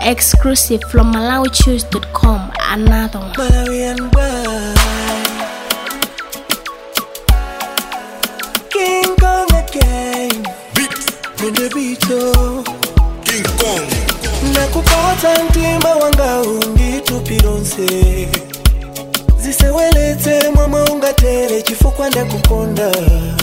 Exclusive from MalawiChoose.com. Another one. Malawian boy. King Kong again. On the beat, oh. King Kong nakupata mtima wanga unditupironse ziseweletse mwamwe ungatere chifukwa ndakukonda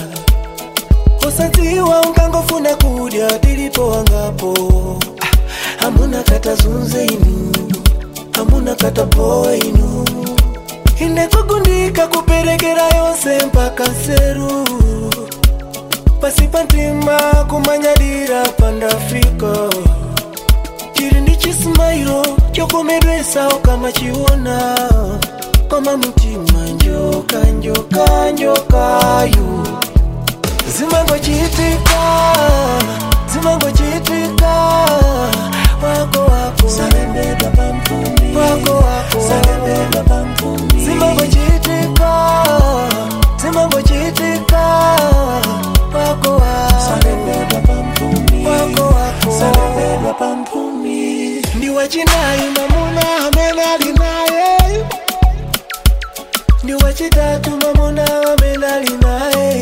usadziwa ungangofuna kudya tilipo wangapo Ah, hamuna kata zunze inu hamuna kata poa inu inekugundika kuperekera yonse mpaka nseru pasipa ntima kumanyadira pandafika chiri ndi chisimairo chokomedwesa kama chiona koma mutima njoka njoka njokayo zimangochitika zimangochitika wako wako salembedwa pampumi wako wako salembedwa pampumi zimangochitika zimangochitika wako wako salembedwa pampumi wako wako salembedwa pampumi ndi wachinayi mamuna amene ali naye ndi wachitatu mamuna amene ali naye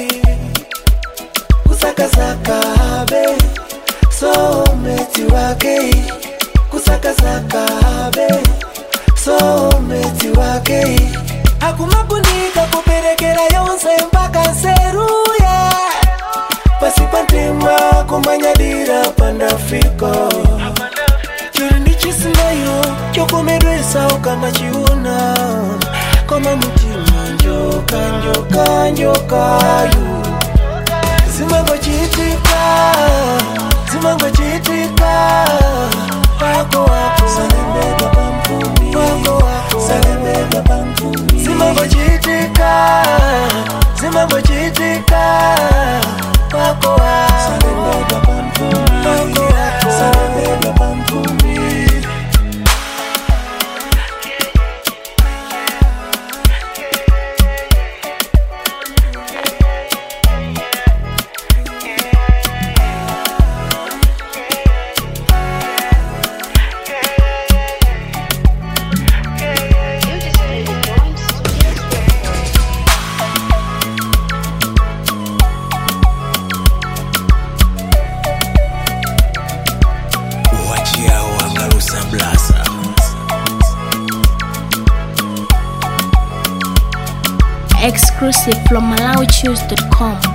kusakasakabe someti wake kusakasakabe someti wake akumagundika kuperekera yonse mpaka nseruya pasipa ntima kumanyadira pandafika chiri ndi chisimairo chokomedwesa kama chiuna koma mutima njoka njoka njokayo zimangochitika zimangochitika wako wako salembedwa pampumi wako wako salembedwa pampumi zimangochitika zimangochitika wako wako salembedwa pampumi wako wako salembedwa pampumi You just need to join Studios Records. uwachiao angalusa blasa Exclusive from MalawiChoose.com.